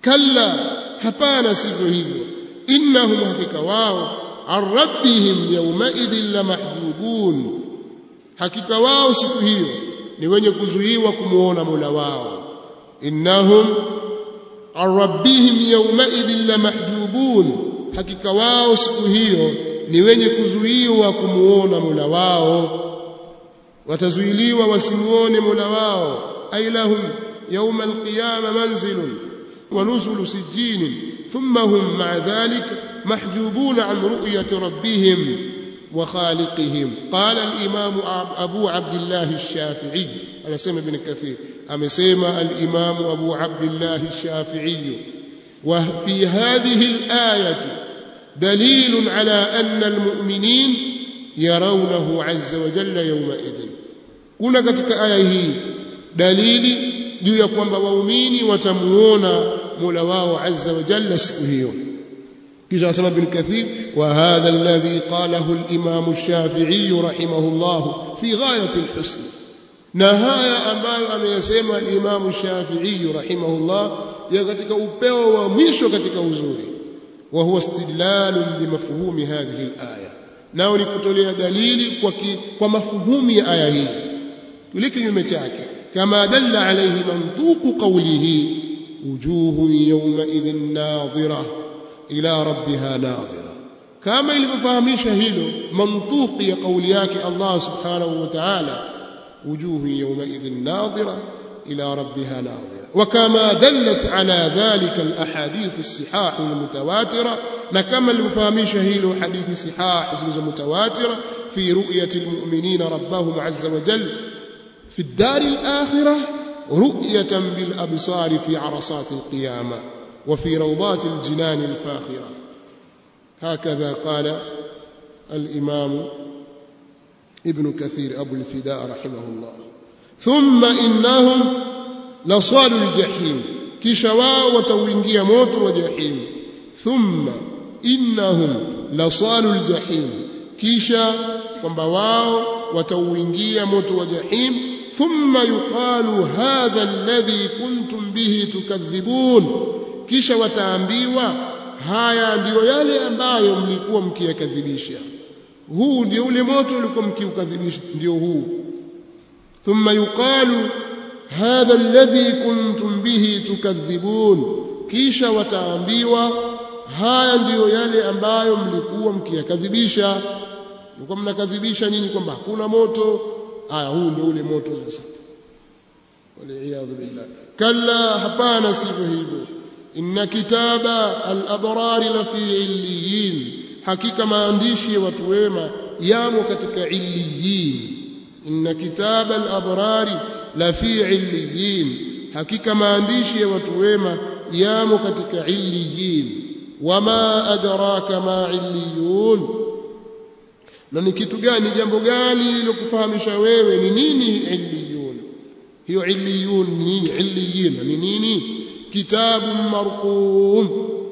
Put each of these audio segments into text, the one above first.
kalla hapana sivyo hivyo innahum hakika wao an rabbihim yawmaidhin lamahjubun hakika wao siku hiyo ni wenye kuzuiwa kumuona Mola wao innahum an rabbihim yawmaidhin lamahjubun hakika wao siku hiyo ni wenye kuzuiwa kumuona Mola wao watazuiliwa wasimuone Mola wao ay lahum yawma alqiyama manzilun wa nuzulu sijjin thumma hum ma'a dhalika محجوبون عن رؤية ربهم وخالقهم قال الإمام أبو عبد الله الشافعي أنا سمع ابن كثير أما سمع الإمام أبو عبد الله الشافعي وفي هذه الآية دليل على أن المؤمنين يرونه عز وجل يومئذ كنا katika aya hii dalili juu ya kwamba waumini watamuona Mola wao azza wa jalla siku hiyo kisha asema ibn kathir wa hadha alladhi qalahu al-imam ash-shafi'i rahimahullah fi ghayati al-husn na haya ambayo ameyasema al-imam ash-shafi'i rahimahullah ya katika upeo wa mwisho katika uzuri wa huwa istidlalun bimafhumi hadhihi al-aya nao ni kutolea dalili kwa ki, kwa mafuhumu ya aya hii kile kinyume chake kama dalla alayhi mantuqu qawlihi wujuhun yawma idhin nadhirah ila rabbiha nadhira kama ilivyofahamisha hilo mantuqi ya kauli yake Allah subhanahu wa ta'ala wujuhu yawma idhin nadhira ila rabbiha nadhira وكما دلت على ذلك الاحاديث الصحاح المتواتره na kama ilivyofahamisha hilo hadithi sihah zilizo mutawatira fi ru'yati almu'minina rabbahum azza wa jalla fi ad-dar al-akhirah ru'yatan bil absar fi 'arasat al-qiyamah وفي روضات الجنان الفاخرة هكذا قال الإمام ابن كثير أبو الفداء رحمه الله ثم إنهم لصالوا الجحيم كشوا وتوينجي موت وجحيم ثم إنهم لصالوا الجحيم كيشا kwamba wao watauingia moto wa jahim thumma yuqalu hadha alladhi kuntum bihi tukadhibun kisha wataambiwa haya ndiyo yale ambayo mlikuwa mkiyakadhibisha huu ndio ule moto ulikuwa mkiukadhibisha ndio huu thumma yuqalu hadha alladhi kuntum bihi tukadhibun kisha wataambiwa haya ndiyo yale ambayo mlikuwa mkiyakadhibisha mlikuwa mnakadhibisha nini kwamba hakuna moto haya huu ndio ule moto sasa waliyadhu billah kalla hapana sivyo hivyo inna kitaba al-abrar la fi illiyin hakika maandishi ya watu wema yamo katika illiyin inna kitaba al-abrar la fi illiyin hakika maandishi ya watu wema yamo katika illiyin wama adraka ma illiyun na ni kitu gani jambo gani lilokufahamisha wewe ni nini illiyun hiyo illiyun ni nini illiyin ni nini kitabu marqum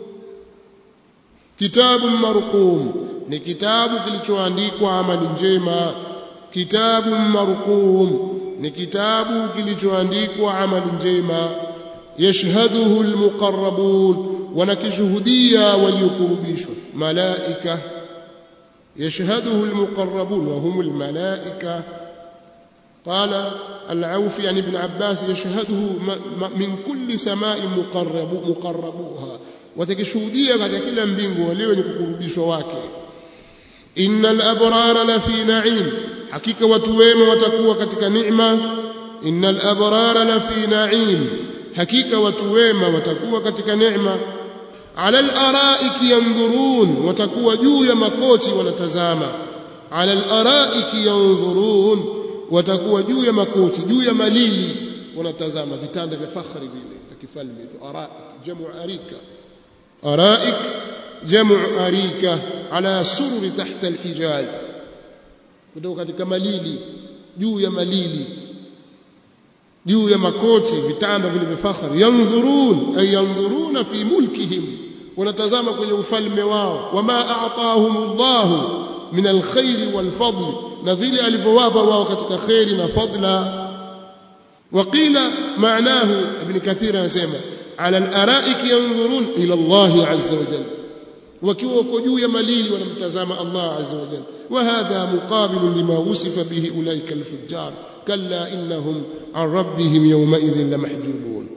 kitabu marqum ni kitabu kilichoandikwa amali njema kitabu marqum ni kitabu kilichoandikwa amali njema yashhaduhu almuqarrabun wanakishuhudia waliokurubishwa malaika yashhaduhu almuqarrabun wa hum almalaika قال العوفي عن ابن عباس يشهده من كل سماء مقرب مقربوها وتكشهوديا katika kila mbingu wale wenye kukurubishwa wake innal abrara la fi na'im hakika watu wema watakuwa katika neema innal abrara la fi na'im hakika watu wema watakuwa katika neema ala al-ara'iki yanzurun watakuwa juu ya makoti wanatazama ala al-ara'iki yanzurun watakuwa juu ya makoti juu ya malili wanatazama vitanda vya fakhri vile vya kifalme ara jamu arika araik jamu arika ala sururi tahta alhijal kutoka katika malili juu ya malili juu ya makoti vitanda vile vya fakhri yanzurun ay yanzuruna fi mulkihim wanatazama kwenye ufalme wao wama a'tahumullahu min alkhair walfadl na vile alivyowapa wao katika khairi na fadla waqila maanahu ibn kathir anasema ala al-ara'ik yanzurun ila Allah azza wa jalla wakiwa wako juu ya malili wanamtazama Allah azza wa jalla wa hadha muqabil lima wusifa bihi ulaika al-fujjar kalla innahum an rabbihim yawma idhin lamahjubun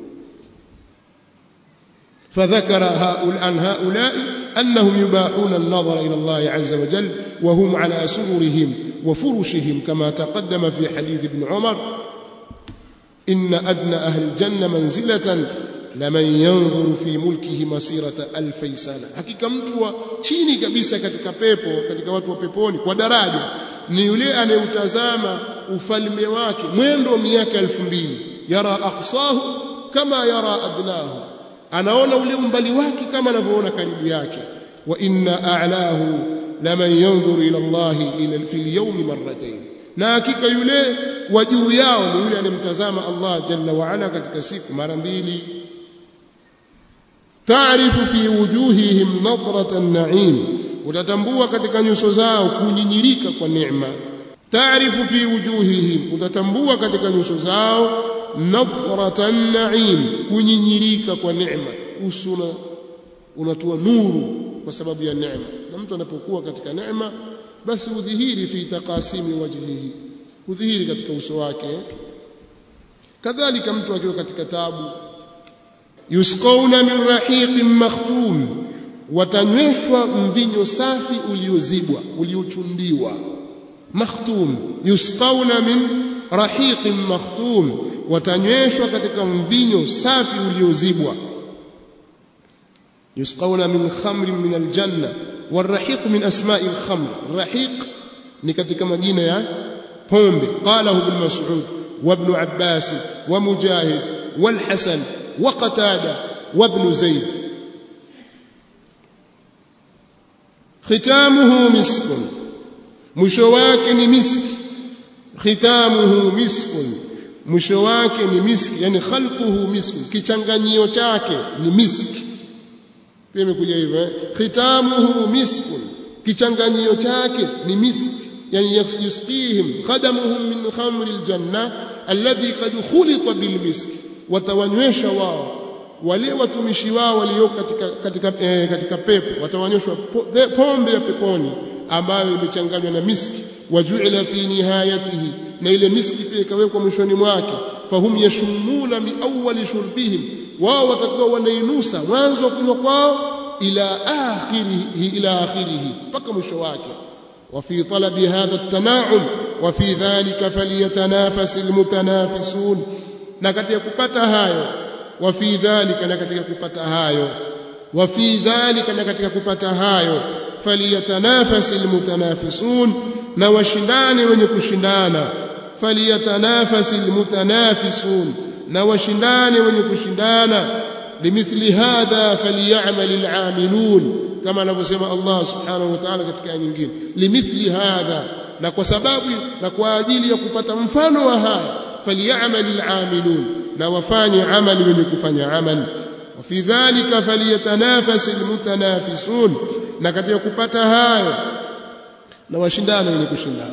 فذكر هؤلاء عن هؤلاء أنهم يباحون النظر إلى الله عز وجل وهم على سررهم وفرشهم كما تقدم في حديث ابن عمر إن أدنى أهل الجنة منزلة لمن ينظر في ملكه مسيرة ألفي سنة hakika mtu wa chini kabisa katika pepo katika watu wa peponi kwa daraja ni yule anayeutazama ufalme wake mwendo wa miaka elfu mbili yara aqsahu kama yara adnahu anaona ule umbali wake kama anavyoona karibu yake wa inna a'lahu laman yanzuru ila Allah ila fil yawmi marratayn na hakika yule wa juu yao ni yule anemtazama Allah jalla wa ala katika siku mara mbili taarifu fi wujuhihim nadrata an-na'im utatambua katika nyuso zao kunyinyirika kwa neema taarifu fi wujuhihim utatambua katika nyuso zao nadrata an-na'im kunyinyirika kwa neema usuna unatua nuru kwa sababu ya neema na mtu anapokuwa katika neema basi udhihiri fi taqasimi wajhihi udhihiri katika uso wake kadhalika mtu akiwa katika tabu yusqawna min rahiqin makhtum watanyweshwa mvinyo safi uliozibwa uliochundiwa makhtum yusqawna min rahiqin makhtum watanyweshwa katika mvinyo safi uliozibwa yusqawna min khamrin min aljanna والرحيق من أسماء الخمر الرحيق نكتك مدينة يا pombe قاله ابن مسعود وابن عباس ومجاهد والحسن وقتادة وابن زيد ختامه مسك مشواك مسك ختامه مسك mwisho wake ni miski yani khalquhu misk kichanganyio chake ni miski pia imekuja hivyo eh? khitamuhu miskun kichanganyio chake ni miski yani yusqihim khadamuhum min khamri aljanna alladhi qad khulita bilmisk watawanywesha wao wale watumishi wao walio katika katika, eh, katika pepo watawanyweshwa pombe ya peponi ambayo imechanganywa na miski wajuila fi nihayatihi na ile miski pia ikawekwa mwishoni mwake fahum yashumuna min awwali shurbihim wao watakuwa wanainusa mwanzo wa kunywa kwao ila akhirihi ila akhirihi mpaka mwisho wake وفي طلب هذا التناعم وفي ذلك فليتنافس المتنافسون na katika kupata hayo وفي ذلك na katika kupata hayo وفي ذلك na katika kupata hayo فليتنافس المتنافسون na washindane wenye kushindana فليتنافس المتنافسون na washindane wenye kushindana limithli hadha falyamal al'amilun kama anavyosema Allah subhanahu wa ta'ala katika aya nyingine limithli hadha na kwa sababu na kwa ajili ya kupata mfano wa haya falyamal al'amilun na wafanye amali wenye kufanya amali wa fi dhalika falyatanafas almutanafisun na katika kupata hayo na washindane wenye kushindana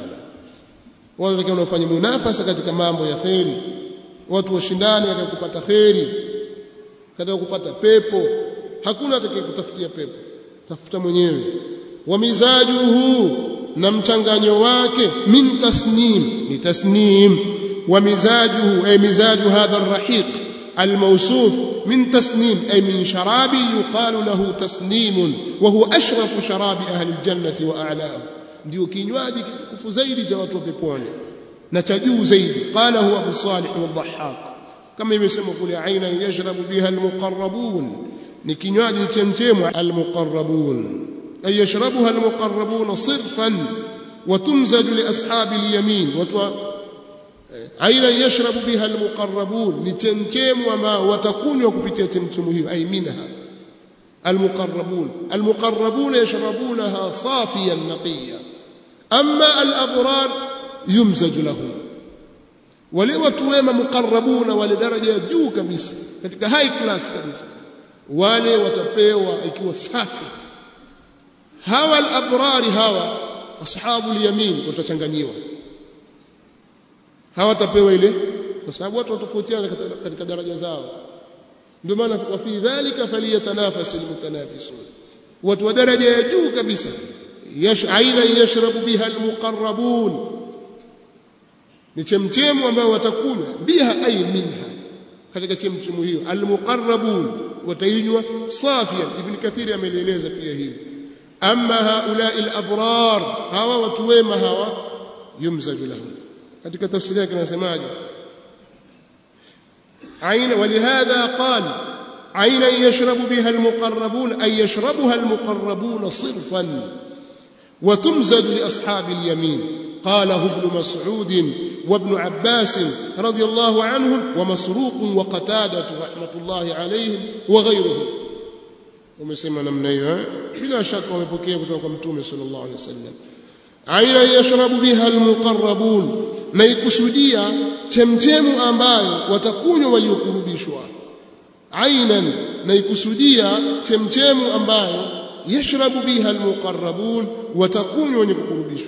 wale watakao wanafanya munafasa katika mambo ya kheri watu washindane katika kupata kheri katika kupata pepo hakuna atakayekutafutia pepo tafuta mwenyewe wa mizajuhu na mchanganyo wake min tasnim ni tasnim wa mizajuhu ay mizaju hadha arrahiq الموصوف من تسنيم أي من شراب يقال له تسنيم وهو أشرف شراب أهل الجنة وأعلاه ndio kinywaji kitukufu zaidi cha watu wa peponi na cha juu zaidi qala huwa abu salih wadhahhak kama imesema kule aina yashrabu biha almuqarrabun ni kinywaji chemchemo almuqarrabun ay yashrabuha almuqarrabun sirfan wa tumzaju li ashabi alyamin watu aina yashrabu biha almuqarrabun ni chemchemo ambao watakunywa kupitia chemchemo hiyo ay minha المقربون المقربون يشربونها صافيا نقيا أما الأبرار يمزج لهم wale watu wema mukarrabuna wale daraja ya juu kabisa katika high class kabisa wale watapewa ikiwa safi hawa al-abrari hawa ashabu al-yamin watachanganyiwa hawatapewa ile kwa sababu watu watofautiana katika daraja zao ndio maana wa fi dhalika falyatanafas almutanafisun watu wa daraja ya juu kabisa yash aina yashrabu biha almuqarrabun ni chemchemu ambao watakunywa biha ay minha katika chemchemu hiyo almuqarrabun watainywa safian ibn kathiri amelieleza pia hili amma haula alabrar hawa watu wema hawa yumzaju lahum katika tafsiri yake anasemaje aina walihadha qala عينا يشرب بها المقربون أي يشربها المقربون صرفا وتمزج لأصحاب اليمين قاله ابن مسعود وابن عباس رضي الله عنهم ومسروق وقتادة رحمة الله عليهم وغيرهم ومسمى نمنيها بلا شك ومبكيه kutoka mtume sallallahu alaihi wasallam aina yashrabu biha almuqarrabun na ikusudia chemchemu ambayo watakunywa waliokurubishwa ainan na ikusudia chemchemu ambayo yashrabu biha almuqarrabun watakunywa wenye kukurubishwa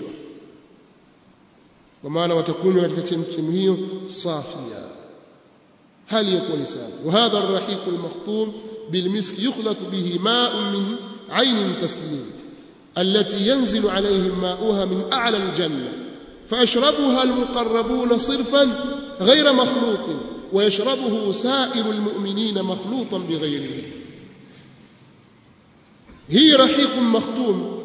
kwa maana watakunywa katika chemchemu hiyo safia hali yakuwa ni safi وهذا الرحيق المخطوم بالمسك يخلط به ماء من عين تسليم التي ينزل عليهم ماؤها من أعلى الجنة فيشربها المقربون صرفا غير مخلوط ويشربه سائر المؤمنين مخلوطا بغيره هي رحيق مختوم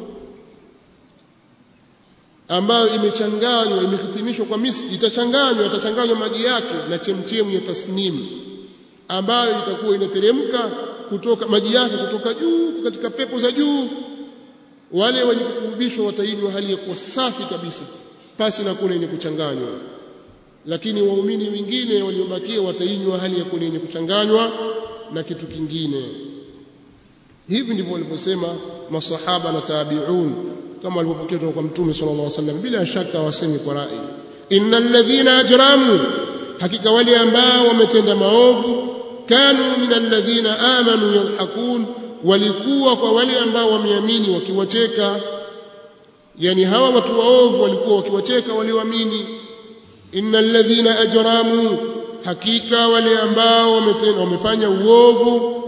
ambayo imechanganywa imehitimishwa kwa miski itachanganywa itachanganywa maji yake na chemchemu ya tasnim ambayo itakuwa inateremka kutoka maji yake kutoka juu katika pepo za juu wale wenye kukurubishwa watainywa hali ya kuwa safi kabisa pasi na kuna yenye kuchanganywa lakini waumini wengine waliobakia watainywa hali ya kuwa yenye kuchanganywa na kitu kingine hivi ndivyo walivyosema masahaba na tabi'un kama walivyopokea kutoka kwa mtume sallallahu alaihi wasallam bila shaka wasemi kwa rai innal ladhina ajramu hakika wale ambao wametenda maovu kanu minal ladhina amanu yadhakun walikuwa kwa wale ambao wameamini wakiwacheka yani hawa watu waovu walikuwa wakiwacheka walioamini innal ladhina ajramu hakika wale ambao wametenda wamefanya uovu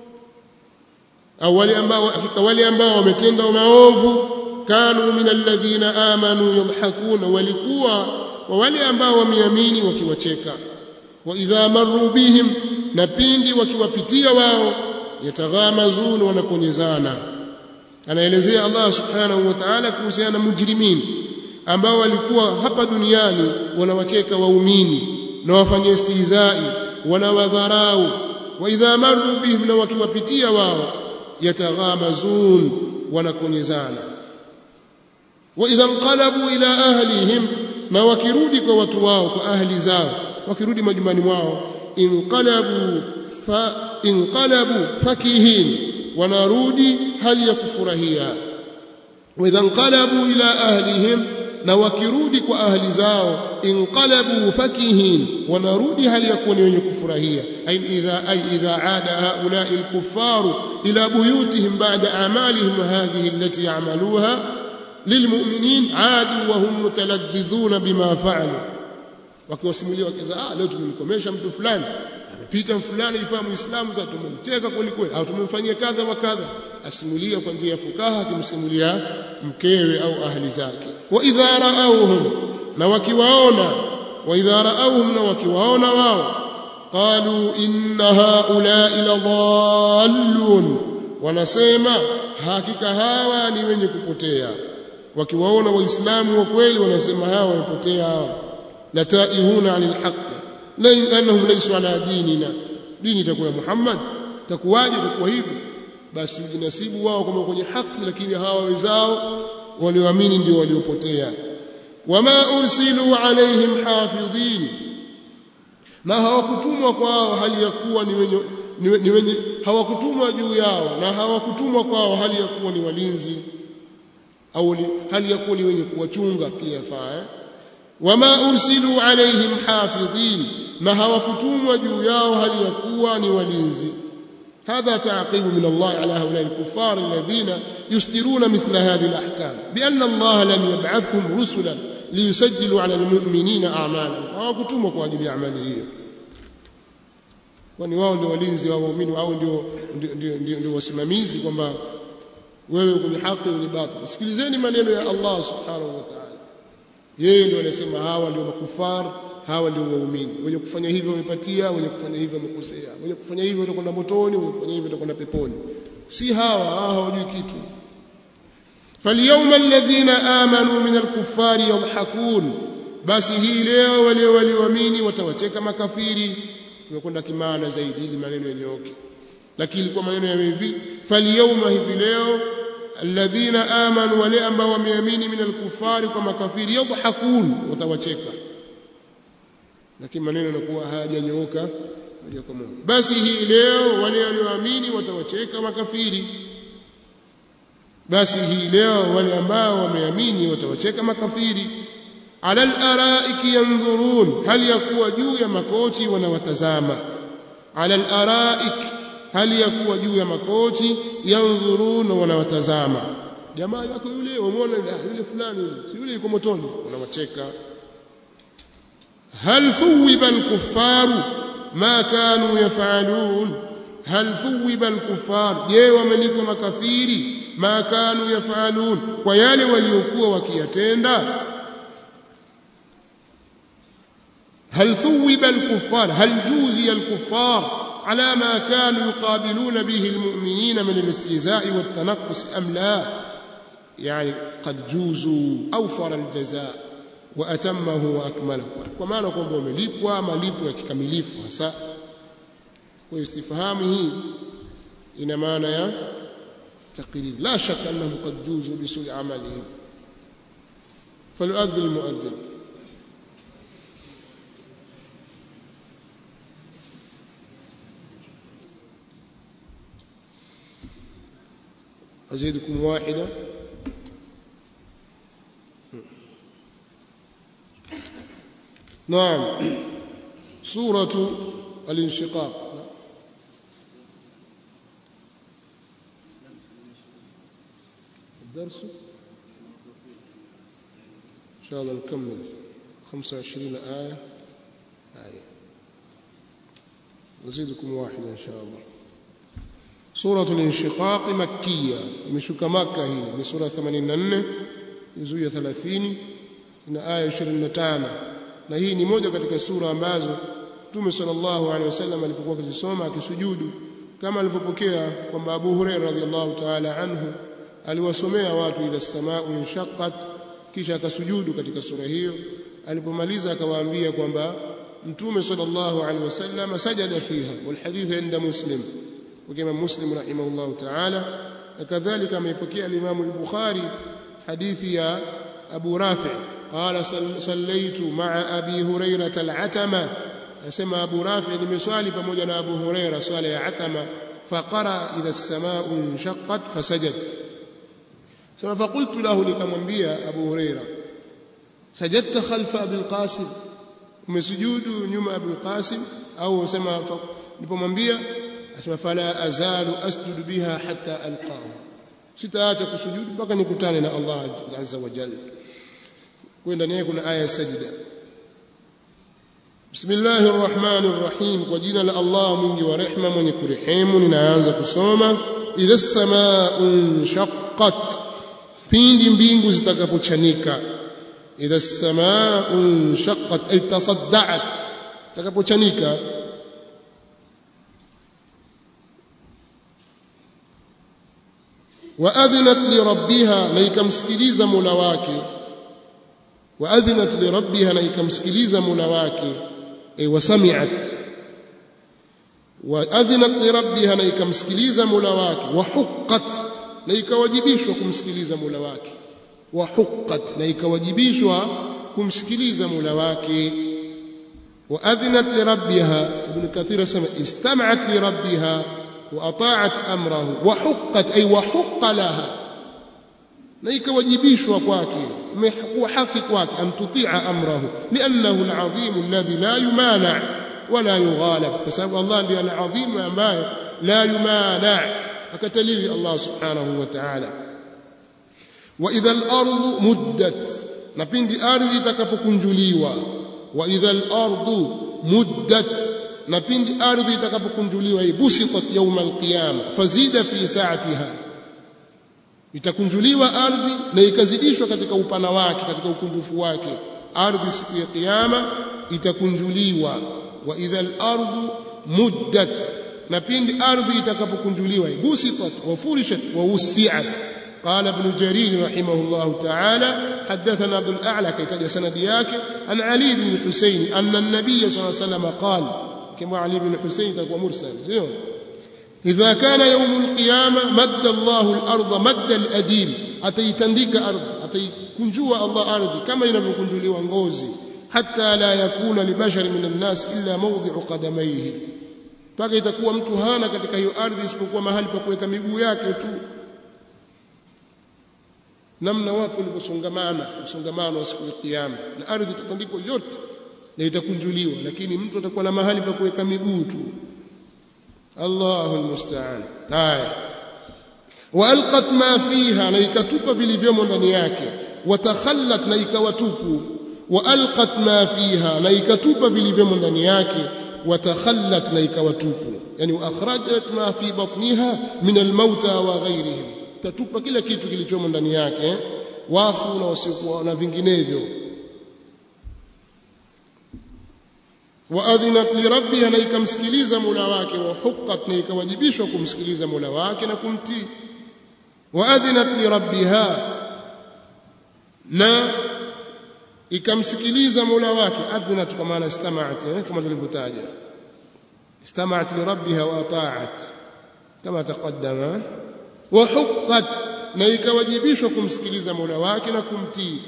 au wale ambao hakika wale ambao wametenda maovu kanu min alladhina amanu yadhhakuna walikuwa wa wale ambao wameamini wakiwacheka wa idha marru bihim na pindi wakiwapitia wao yataghamazun wanakonyezana anaelezea Allah subhanahu wa ta'ala kuhusiana na mujrimin ambao walikuwa hapa duniani wanawacheka waumini na wafanye istihzai wanawadharau wa idha marru bihim na wakiwapitia wao yataghamazun wanakonyezana wa idha inqalabu ila ahlihim na wakirudi kwa watu wao kwa ahli zao wakirudi majumbani mwao inqalabu fa inqalabu fakihin wanarudi hali ya kufurahia wa idha inqalabu ila ahlihim na wakirudi kwa ahli zao inqalabu fakihin wanarudi hali ya kuwa ni wenye kufurahia ay idha ay idha aada haula alkuffaru ila buyutihim ba'da a'malihim hadhihi allati ya'maluha lilmu'minin aadu wa hum mutaladhidhuna bima fa'alu wakiwasimulia wakiza ah leo tumemkomesha mtu fulani amepita fulani ifaa muislamu sasa tumemteka kweli kweli au tumemfanyia kadha wa kadha asimulia kwa njia ya fukaha akimsimulia mkewe au ahli zake wa idha ra'awhum na wakiwaona wa idha ra'awhum na wakiwaona wao qalu inna haula'i ladhallun wanasema hakika hawa ni wenye kupotea wakiwaona waislamu wa kweli wanasema hawa wamepotea hawa lataihuna anil haqq la annahum laysu ala dinina dini itakuwa Muhammad takuwaje itakuwa hivyo basi ujinasibu wao kama kwenye haki lakini hawa wenzao walioamini ndio waliopotea wama ursilu alaihim hafidhin na hawakutumwa kwao hali ya kuwa ni wenye ni wenye hawakutumwa juu yao na hawakutumwa kwao hali ya kuwa ni walinzi au hali ya kuwa ni wenye kuwachunga pia faa wama ursilu alaihim hafidhin na hawakutumwa juu yao hali ya kuwa ni walinzi هذا تعقيب من الله على هؤلاء الكفار الذين يصدرون مثل هذه الأحكام بأن الله لم يبعثهم رسلا ليسجلوا على المؤمنين أعمالهم وكتموا قواجب أعماله kwani wao ndio walinzi wa waumini au ndio ndio, ndio, ndio, ndio wasimamizi kwamba wewe kwenye haki ni batil sikilizeni maneno ya Allah subhanahu wa ta'ala yeye ndio anasema hawa ndio makufar hawa ndio waumini wenye kufanya hivyo wamepatia wenye kufanya hivyo wamekosea wenye kufanya hivyo watakwenda motoni wenye kufanya hivyo watakwenda peponi si hawa hawa hawajui kitu فاليوم الذين آمنوا من الكفار يضحكون basi hii leo wale walioamini watawacheka makafiri tumekwenda kimaana zaidi ili maneno yanyooke lakini kwa maneno ya hivi falyawma hivi leo alladhina amanu wale ambao wameamini min alkufari kwa makafiri yadhakun watawacheka lakini maneno yanakuwa hayajanyooka moja kwa moja basi hii leo wale walioamini watawacheka makafiri basi hii leo wale ambao wameamini watawacheka makafiri ala al-araiki yanzurun hal yakuwa juu ya makoti wanawatazama ala al-araik hal yakuwa juu ya makoti yanzurun wanawatazama jamaa yako yule wamuona yule fulani yule yule yuko motoni wanawacheka hal thuwiba al-kuffaru ma kanu yafalun hal thuwiba al-kuffar je wamelipwa makafiri ma kanu yafalun kwa yale waliokuwa wakiyatenda هل ثوب الكفار هل جوزي الكفار على ما كانوا يقابلون به المؤمنين من الاستهزاء والتنقص أم لا يعني قد جوزوا أوفر الجزاء وأتمه وأكمله وما نقول بمليبوا مليبوا كمليف هسا واستفهامه إن معنى يا تقرير لا شك أنهم قد جوزوا بسوء عملهم فليؤذن المؤذن أزيدكم واحدة نعم سورة الانشقاق الدرس إن شاء الله نكمل 25 آية آية نزيدكم واحدة إن شاء الله سورة الانشقاق مكية مشك مكة هي من سورة 84 جزء 30 ina aya 25 na hii ni moja katika sura ambazo Mtume sallallahu alaihi wasallam alipokuwa akisoma akisujudu kama alivyopokea kwamba Abu Hurairah radhiallahu ta'ala anhu aliwasomea watu idha samaa'u inshaqqat kisha akasujudu katika sura hiyo alipomaliza akawaambia kwamba Mtume sallallahu alaihi wasallam sajada fiha wal hadith inda Muslim وكما مسلم رحمه الله تعالى وكذلك ما يبكي الإمام البخاري حديث يا أبو رافع قال صليت مع أبي هريرة العتمة أسمى أبو رافع لمسؤالي فمجنا أبو هريرة صلى عتمة فقرأ إذا السماء انشقت فسجد ثم فقلت له لكمنبيا أبو هريرة سجدت خلف أبي القاسم ومسجود نيوم أبي القاسم أو سما nilipomwambia asema fala azalu asjudu biha hatta alqahu sitaacha kusujudu mpaka nikutane na Allah azza wa jalla kwa ndani yake kuna aya ya sajida bismillahir rahmanir rahim kwa jina la Allah mwingi wa rehema mwenye kurehemu ninaanza kusoma idha samaa'un shaqqat pindi mbingu zitakapochanika idha samaa'un shaqqat ay tasadda'at takapochanika waadhinat lirabbiha na ikamsikiliza mola wake waadhinat lirabbiha na ikamsikiliza mola wake ay wasami'at waadhinat lirabbiha na ikamsikiliza mola wake wahuqqat na ikawajibishwa kumsikiliza mola wake wahuqqat na ikawajibishwa kumsikiliza mola wake waadhinat lirabbiha ibn kathir asema istam'at lirabbiha واطاعت امره وحقت اي وحق لها na ikawajibishwa kwake imekuwa haki kwake an tutia amrahu liannahu alazim alladhi la yumana wala yughalab kwa sababu Allah ndiye alazim ambaye la yumana akataliwi Allah subhanahu wa ta'ala wa idha al-ardu muddat na pindi ardhi itakapokunjuliwa wa idha al-ardu muddat na pindi ardhi itakapokunjuliwa busitat yawm alqiyama fazida fi sa'atiha itakunjuliwa ardhi na ikazidishwa katika upana wake katika ukunjufu wake ardhi siku ya kiyama itakunjuliwa wa idha al-ardu muddat na pindi ardhi itakapokunjuliwa busitat wa furishat wa wusi'at قال ابن جرير رحمه الله تعالى حدثنا عبد الأعلى كي سند yake عن علي بن الحسين أن النبي صلى الله عليه وسلم قال كما علي بن الحسين تكون مرسل زين إذا كان يوم القيامة مد الله الأرض مد الأديم أتيتندك أرض أتيكنجوا الله أرض كما ينبكنجوا ngozi حتى لا يكون لبشر من الناس إلا موضع قدميه mpaka itakuwa mtu hana katika hiyo ardhi isipokuwa mahali pa kuweka miguu yake tu namna watu walivyosongamana msongamano wa siku ya kiyama na ardhi itatandikwa yote na itakunjuliwa lakini mtu atakuwa na mahali pa kuweka miguu tu Allahu almusta'an haya waalqat ma fiha na ikatupa vilivyomo ndani yake watakhallat na ikawatupu waalqat ma fiha na ikatupa vilivyomo ndani yake watakhallat na ikawatupu yani akhrajat ma fi batniha min almauta wa ghayrihim tatupa kila kitu kilichomo ndani yake wafu na wasiokuwa na vinginevyo waadhinat lirabbiha na ikamsikiliza mola wake wa huqqat na ikawajibishwa kumsikiliza mola wake na kumtii waadhinat lirabbiha na ikamsikiliza mola wake adhinat kwa maana istamaat eh, kama tulivyotaja istamaat lirabbiha wa ata'at kama taqaddama wa huqqat na ikawajibishwa kumsikiliza mola wake na kumtii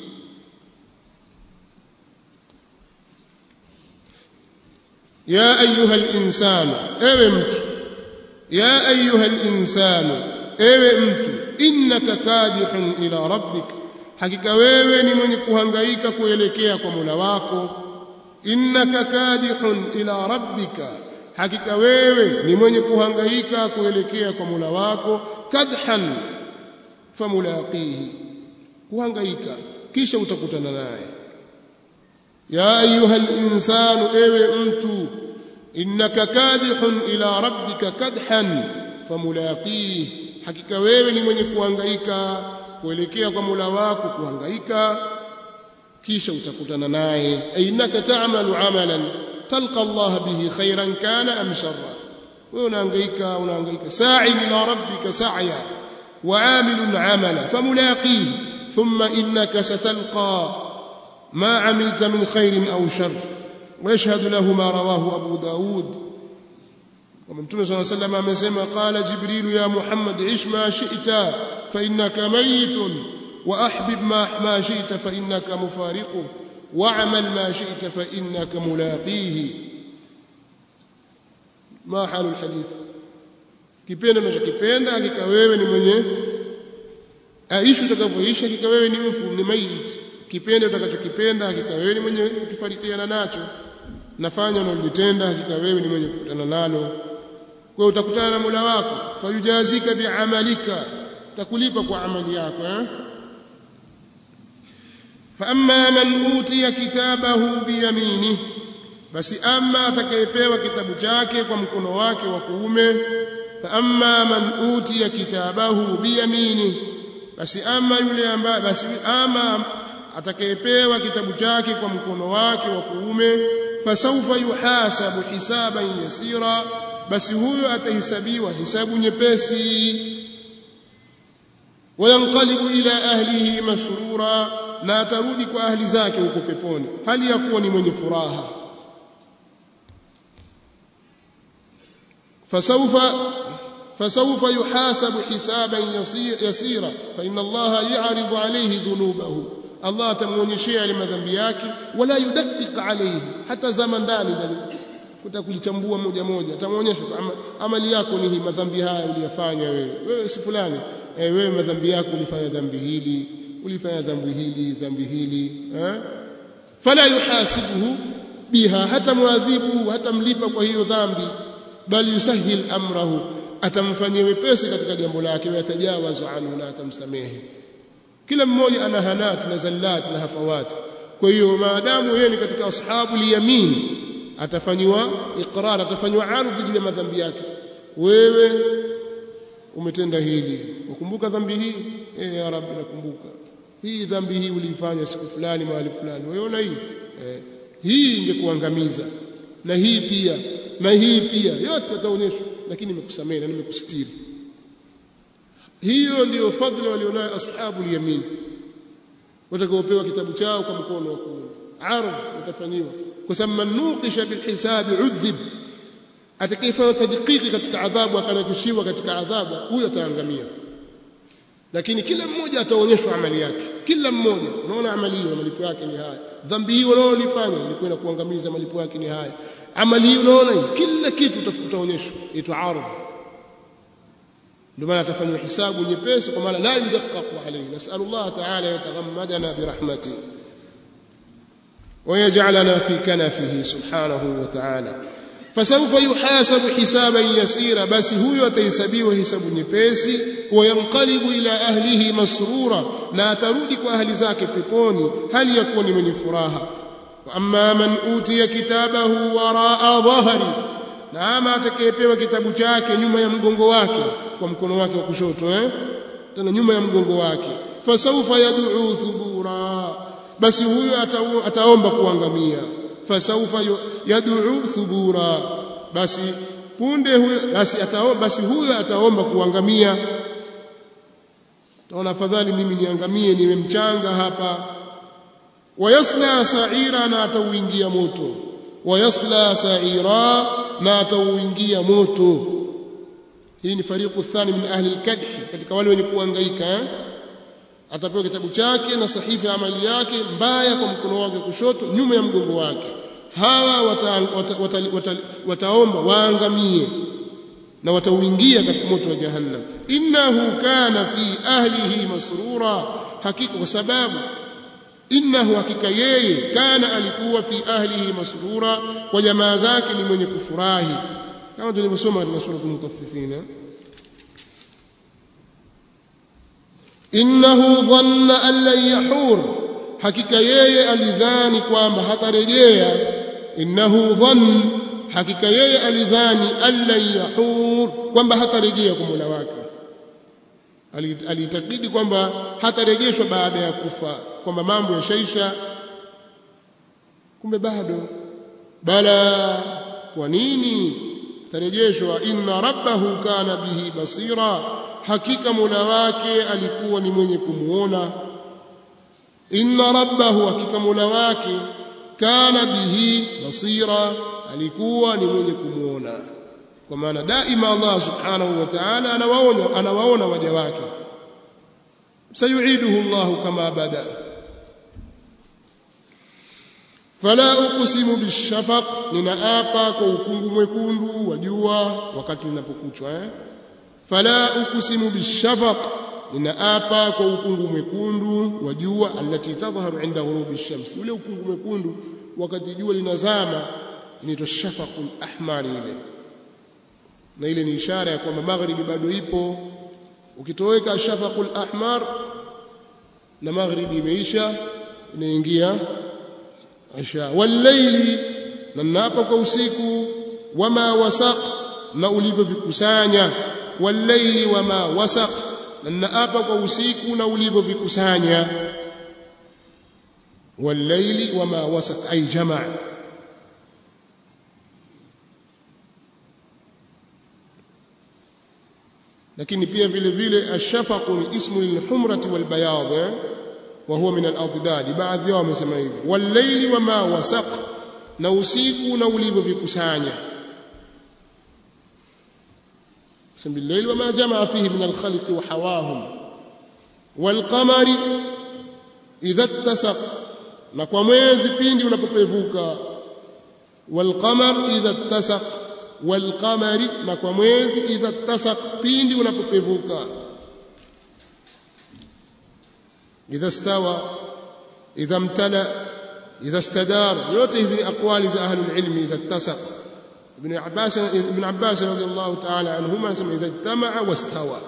ya ayuha linsanu ewe mtu ya ayuha linsanu ewe mtu innaka kadihun ila rabbik hakika wewe ni mwenye kuhangaika kuelekea kwa mola wako innaka kadihun ila rabbika hakika wewe ni mwenye kuhangaika kuelekea kwa mola wako kadhan famulaqihi kuhangaika kisha utakutana naye ya ayuha al-insanu ewe mtu innaka kadihun ila rabbika kadhan famulaqihi hakika wewe ni mwenye kuhangaika kuelekea kwa Mola wako kuhangaika kisha utakutana naye ainaka ta'malu amalan talqa Allah bihi khairan kana am sharra wewe unahangaika unahangaika sa'i ila rabbika sa'ya وعامل عملا فملاقيه ثم إنك ستلقى ما عملت من خير أو شر ويشهد له ما رواه أبو داود ومن صلى الله عليه وسلم amesema قال جبريل يا محمد عش ما شئت فإنك ميت وأحبب ما, ما شئت فإنك مفارقه واعمل ما شئت فإنك ملاقيه ما حال الحديث kipenda unachokipenda hakika wewe ni mwenye aishi utakavyoishi hakika wewe ni mfu ni maiti kipenda utakachokipenda hakika wewe ni mwenye kufarikiana nacho nafanya unalotenda hakika wewe ni mwenye kukutana nalo kwa utakutana na Mola wako fayujazika biamalika takulipa kwa amali yako eh فاما من اوتي كتابه بيمينه basi ama atakayepewa kitabu chake kwa mkono wake wa kuume فاما من اوتي كتابه بيمينه basi ama yule ambaye basi ama atakayepewa kitabu chake kwa mkono wake wa kuume fasawfa yuhasabu hisaban yasira basi huyo atahesabiwa hisabu nyepesi wayanqalibu ila ahlihi masrura na atarudi kwa ahli zake huko peponi hali ya kuwa ni mwenye furaha fasawfa فسوف يحاسب حسابا يسيرا فإن الله يعرض عليه ذنوبه الله تمونيشia ile madhambi yake wala yudaqiq alayhi hata zama ndani ndani kutakulichambua moja moja atamuonyesha amali yako ni hii madhambi haya uliyafanya wewe wewe si fulani eh wewe madhambi yako ulifanya dhambi hili ulifanya dhambi hili dhambi hili eh fala yuhasibuhu biha hata muadhibu hata mlipa kwa hiyo dhambi bali yusahil amrahu atamfanyia wepesi katika jambo lake watajawazu anhu na atamsamehe kila mmoja ana hanat na zallat na hafawat kwa hiyo maadamu yeye ni katika ashabu yamin atafanywa iqrar atafanywa ardhi juu ya madhambi yake wewe umetenda hili ukumbuka dhambi hii eh ya rabbi nakumbuka hii dhambi hii uliifanya siku fulani mahali fulani unaona hii eh, hii ingekuangamiza na hii pia na hii pia yote ataonyeshwa lakini nimekusamehe na nimekustiri hiyo ndiyo fadhila walionayo ashabu yamin watakaopewa kitabu chao kwa mkono wa kuume ardh utafanyiwa kwa sababu man nuqisha bilhisabi udhib atakayefanya tadqiqi katika adhabu akanakishiwa katika adhabu huyo ataangamia lakini kila mmoja ataonyeshwa amali yake kila mmoja unaona amali hiyo malipo yake ni haya dhambi hiyo unaolifanya ilikuwa kuangamiza malipo yake ni haya amali hiyo unaona hii kila kitu utaonyeshwa itwa ardh ndio maana atafanywa hisabu nyepesi kwa maana la yudaqqaqu alayhi nasallu Allah ta'ala yataghammadana birahmatihi ويجعلنا في كنفه سبحانه وتعالى فسوف يحاسب حسابا يسيرا بس هو atahesabiwa hisabu nyepesi وينقلب الى اهله مسرورا na atarudi kwa ahli zake peponi hali yakuwa ni mwenye furaha amma man utiya kitabahu waraa dhahri na ama atakayepewa kitabu chake nyuma ya mgongo wake kwa mkono wake wa kushoto eh tena nyuma ya mgongo wake fasawfa yad'u thubura basi huyo ataomba kuangamia fasawfa yad'u thubura basi punde huyo basi ataomba basi huyo ataomba kuangamia taona afadhali mimi niangamie niwe mchanga hapa wayasla sa'ira na atauingia moto wayasla sa'ira na atauingia moto hii ni fariqu thani min ahli al-kadh katika wale wenye kuhangaika eh? atapewa kitabu chake na sahifa ya amali yake mbaya kwa mkono wake kushoto nyuma ya mgongo wake hawa wata, wata, wata, wata, wataomba waangamie na watauingia katika moto wa jahannam innahu kana fi ahlihi masrura hakika kwa sababu innahu hakika yeye kana alikuwa fi ahlihi masrura kwa jamaa zake ni mwenye kufurahi kama tulivyosoma katika sura al-mutaffifin innahu dhanna an lan yahur hakika yeye alidhani kwamba hatarejea innahu dhann hakika yeye alidhani an lan yahur kwamba hatarejea kwa Mola wake aliitakidi kwamba hatarejeshwa baada ya kufa kwamba mambo yashaisha kumbe bado bala kwa nini tarejeshwa inna rabbahu kana bihi basira hakika Mola wake alikuwa ni mwenye kumuona inna rabbahu hakika Mola wake kana bihi basira alikuwa ni mwenye kumuona kwa maana daima Allah subhanahu wa ta'ala anawaona anawaona waja wake sayuiduhu Allah kama bada fala uqsimu bishafaq ninaapa kwa ukungu mwekundu wa jua wakati linapokuchwa eh fala uqsimu bishafaq ninaapa kwa ukungu mwekundu wa jua alati tadhharu inda ghurubi shams ule ukungu mwekundu wakati jua linazama inaitwa shafaqul ahmar ile na ile ni ishara ya kwamba maghribi bado ipo ukitoweka shafaqul ahmar na maghribi imeisha inaingia isha wallayli na napa kwa usiku wama wasaq na ulivyovikusanya wallayli wama wasaq na naapa kwa usiku na ulivyovikusanya wallayli wama wasaq ay jamaa lakini pia vile vile ashafaqu ni ismu lilhumrati walbayad wa huwa min aladad baadhi yao wamesema hivi wallayli wama wasaq na usiku na ulivyovikusanya بالليل وما جمع فيه من الخلق وحواهم والقمر إذا اتسق na kwa mwezi pindi unapopevuka walqamar idha ittasaq walqamari na kwa mwezi idha ittasaq pindi unapopevuka idha stawa idha mtala idha istadar yote hizi aqwali za ahlul ilmi idha ittasaq ابن عباس ابن عباس رضي الله تعالى عنهما سمع إذا اجتمع واستوى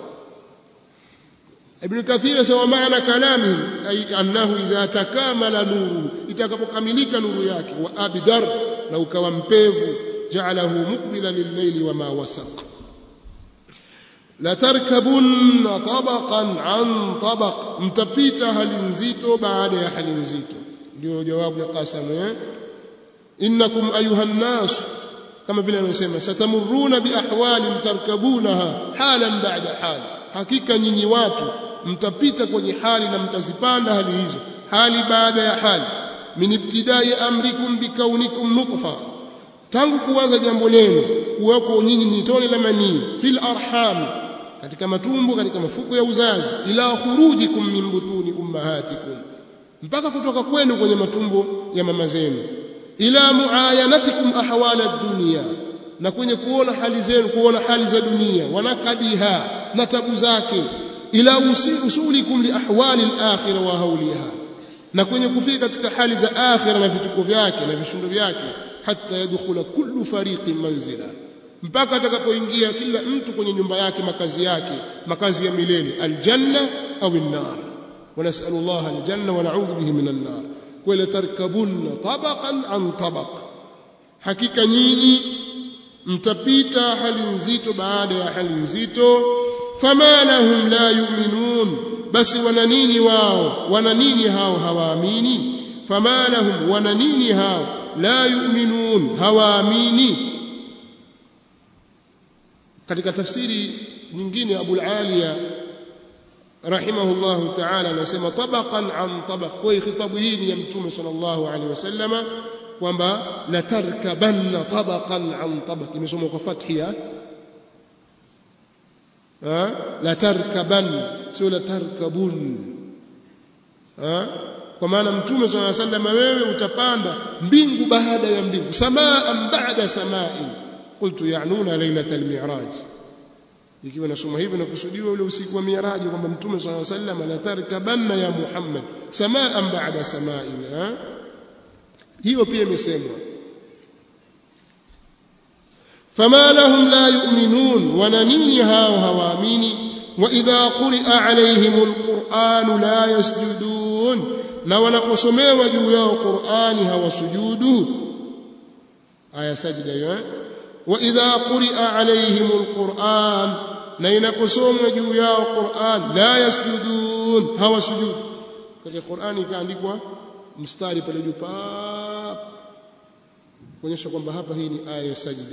ابن كثير سوى معنى كلامه أي أنه إذا تكامل نوره إتكاملك نور yake وأبدر na ukawa mpevu ja'alahu muqbila lil-layli wa ma wasaq la tarkabunna tabaqan an tabaq mtapita hali nzito baada ya hali nzito ndio jawabu ya qasam eh innakum ayuha nas kama vile anasema satamuruna biahwali tarkabunaha halan ba'da hal hakika nyinyi watu mtapita kwenye hali na mtazipanda hali hizo hali baada ya hali min ibtidai amrikum bikaunikum nutfa tangu kuanza jambo lenu kuwako nyinyi ni tone la manii fil arham katika matumbo katika mafuko ya uzazi ila khurujikum min butuni ummahatikum mpaka kutoka kwenu kwenye matumbo ya mama zenu ila muayanatikum ahwala dunya na kwenye kuona hali zenu kuona hali za dunia wanakadiha na tabu zake ila usulikum li ahwali al-akhirah wa hawliha na kwenye kufika katika hali za akhira na vituko vyake na vishindo vyake hata yadkhula kullu fariqin manzila mpaka atakapoingia kila mtu kwenye nyumba yake makazi yake makazi ya milele aljanna au an-nar ونسأل الله الجنة ونعوذ به من النار ولا تركبن طبقا عن طبق hakika nyinyi mtapita hali nzito baada ya hali nzito fama lahum la yu'minun basi wana nini wao wana nini hao hawaamini fama lahum wana nini hao la yu'minun hawaamini katika tafsiri nyingine Abu al-Aliya rahimahullahu ta'ala anasema tabaqan an tabaq kwa khitabu hii ni ya mtume sallallahu alaihi wasallama kwamba la tarkabanna tabaqan an tabaq imesomwa kwa fathia ha la tarkaban sio la tarkabun ha kwa maana mtume sallallahu alaihi wasallam wewe utapanda mbingu baada ya mbingu samaa baada samai qultu ya'nuna lailatal mi'raj ikiwa nasoma hivyo nakusudiwa ule usiku wa miaraji kwamba mtume swalla sallam la tarkabanna ya Muhammad samaan ba'da sama'in hiyo pia imesemwa fama lahum la yu'minun wana nini hao hawaamini wa idha quri'a alayhim alquran la yasjudun na wanaposomewa juu yao Qur'ani hawasujudu aya sajida hiyo wa idha quri'a alayhim alquran na inaposomwa juu yao Qur'an la yasjudun hawasujud katika Qur'an ikaandikwa mstari pale juu pa kuonyesha kwamba hapa hii ni aya ya sajida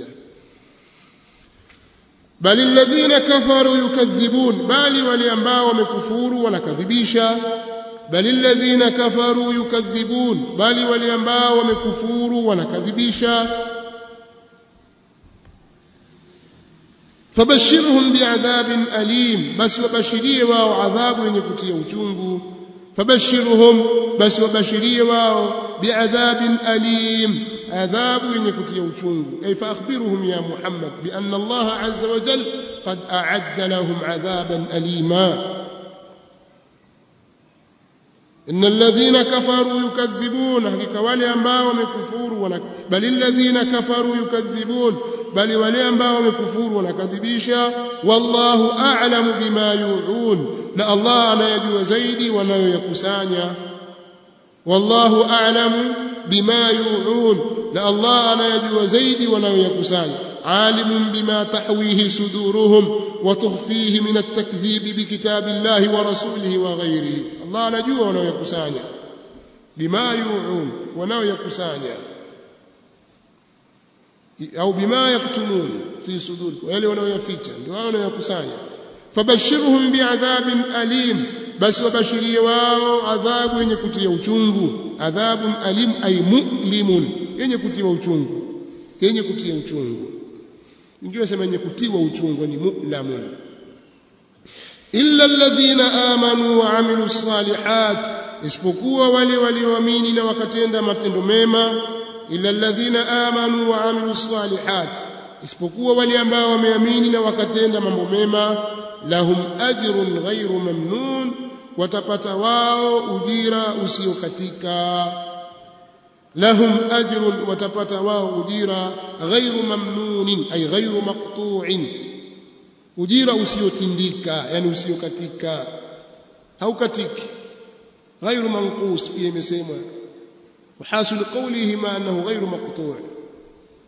bali alladhina kafaru yukadhibun bali wale ambao wamekufuru wanakadhibisha bali alladhina kafaru yukadhibun bali wale ambao wamekufuru wanakadhibisha fabashirhum bi'adhabin alim basi wabashirie wao adhabu yenye kutia uchungu fabashirhum basi wabashirie wao bi'adhabin alim adhabu yenye kutia uchungu ay fa akhbirhum ya muhammad bi anna allah azza wa jalla qad a'adda lahum adhaban alima إن الذين كفروا يكذبون حقيقة wale ambao wamekufuru bali alladhina kafaru yukadhibun bali wale ambao wamekufuru wanakadhibisha wallahu a'lamu bima yu'un na Allah anayajua zaidi wanayoyakusanya wallahu a'lamu bima yu'un na Allah anayajua zaidi wanayoyakusanya عالم بما تحويه صدورهم وتخفيه من التكذيب بكتاب الله ورسوله وغيره الله anajua wanayokusanya bima yu'un wanayokusanya au bima yaktumun fi sudur wale wanayoficha ndio wao wanayokusanya fabashirhum bi'adhabin alim basi wabashirie wao adhabu yenye kutia uchungu adhabun alim ay mu'limun yenye kutia uchungu yenye kutia uchungu wengine wasema yenye kutiwa uchungu ni mu'lamun illa alladhina amanu wa amilu salihat isipokuwa wale walioamini na wakatenda matendo mema illa alladhina amanu wa amilu salihat isipokuwa wale ambao wameamini na wakatenda mambo mema lahum ajrun ghairu mamnun watapata wao ujira usiokatika lahum ajrun watapata wao ujira ghairu mamnunin ay ghairu maqtu'in ujira usiotindika yani usiokatika haukatiki ghairu manqus pia imesemwa وحاصل قوله ما انه غير مقطوع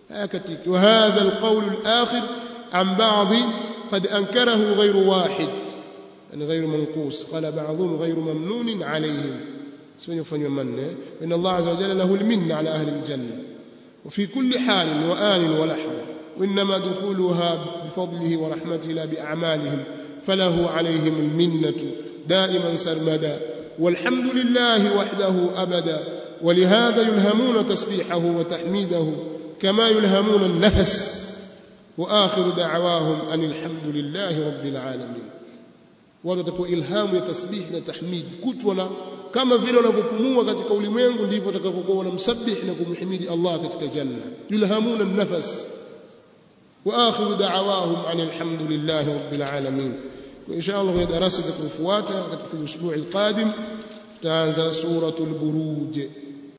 هكذا وهذا القول الآخر عن بعض قد أنكره غير واحد يعني غير منقوص قال بعضهم غير ممنون عليهم سنفن يمن إن الله عز وجل له المن على أهل الجنة وفي كل حال وآن ولحظة وإنما دخولها بفضله ورحمته لا بأعمالهم فله عليهم المنة دائما سرمدا والحمد لله وحده أبدا ولهذا يلهمون تسبيحه وتحميده كما يلهمون النفس وآخر دعواهم أن الحمد لله رب العالمين watapewa ilhamu ya tasbih na tahmid kutwa kama vile wanavyopumua katika ulimwengu ndivyo watakavyokuwa wanamsabih na kumhimidi Allah katika janna yulhamuna an-nafas wa akhiru da'awahum alhamdulillahi rabbil alamin wa insha Allah kwenye darasa itakayofuata katika usbu'i al-qadim tutaanza suratul buruj